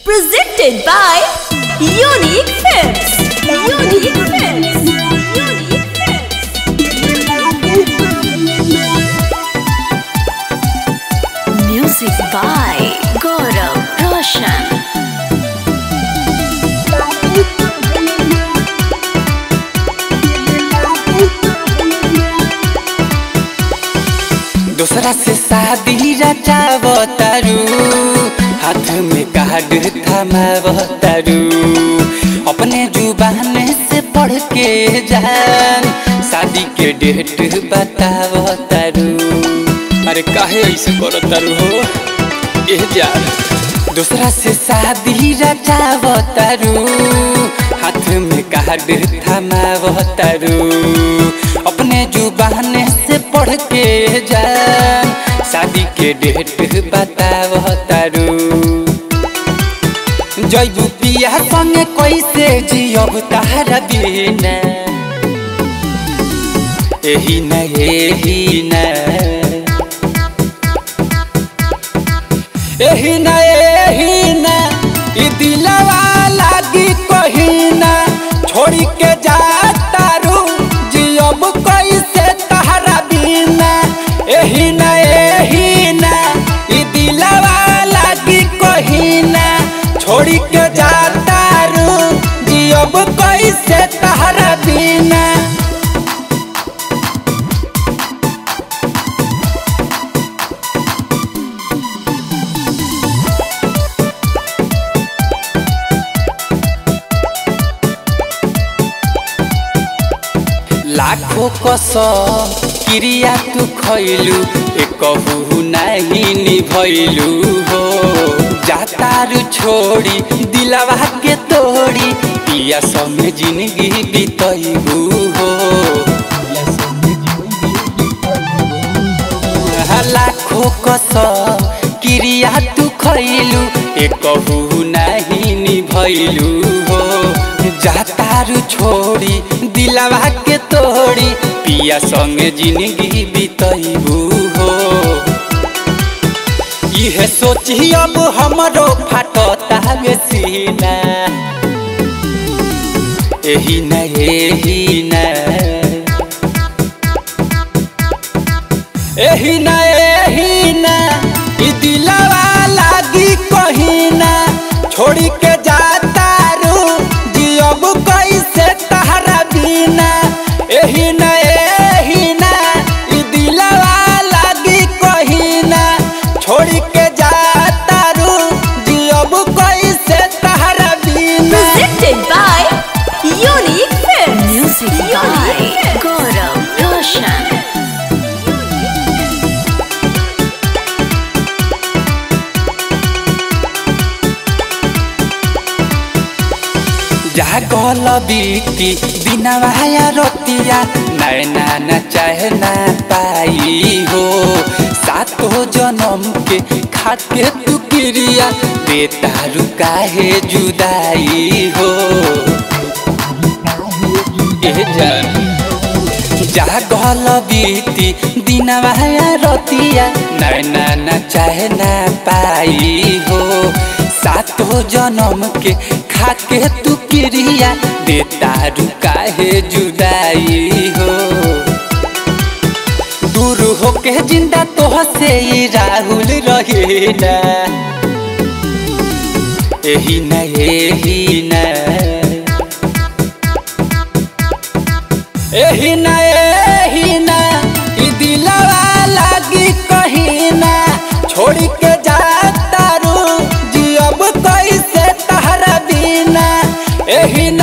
Presented by Unique Films. Unique Films. Unique Films. Music by Gaurav Roshan. दूसरा से शादी रचावतारू हाथ में कार्ड थमावतारू अपने जुबान से पढ़ के जान शादी के डेट बतावतारू अरे काहे ऐसे करतारू हो ए जान दूसरा से शादी रचावतारू हाथ में कार्ड थमावतारू अपने जुबान से पढ़ के जान शादी के डेट बतावतारू जैबू पिया संगे कैसे जियब तारा बिना एही न एही न एही न एही न ई दिलवा लागी कहिना छोड़ी के जाता रू जियब कैसे तहरा बिना एही न एही न ई दिलवा लागी कहिना छोड़ी के जाता रू जियब कैसे तहरा बिना लाखों कसम क्रिया तू खैलू एकहु नहीं निभैलू हो जातारू छोड़ी दिलवा के तोड़ी पिया समय जिंदगी बितैबू हो लाखों कसम क्रिया तू खैलू एकहु नहीं निभैलू हो जातारू छोड़ी दिलवा के तोड़ी पिया संगे जिंदगी बितैबू हो इहे सोची अब हमरो फाटता सीना एही न एही न एही न एही न ई दिलवा लागी कहिना छोड़ी के जाता रू जियब कैसे तहरा बिना एही न एही न ई दिलवा लागी कहिना छोड़ी के जाता रू जियब कैसे तहरा बिना Presented by Unique Films. Music by Gaurav Roshan. जागल बीती दिनवाया रोतिया नैना न चाहे ना पाई हो सातो जन्म के खाके तू क्रिया बेतारू काहे जुदाई हो ए जान जागल बीती दिनवाया रोतिया नैना न चाहे ना पाई हो सातो जन्म के खाके तू क्रिया देतारू काहे जुदाई हो दूर होके जिंदा तोह से ही राहुल रहेला एही न एही न एही न एही न ई दिलवा लागी कहिना छोड़ी के जाता रू जियब कैसे तहरा बिना एही न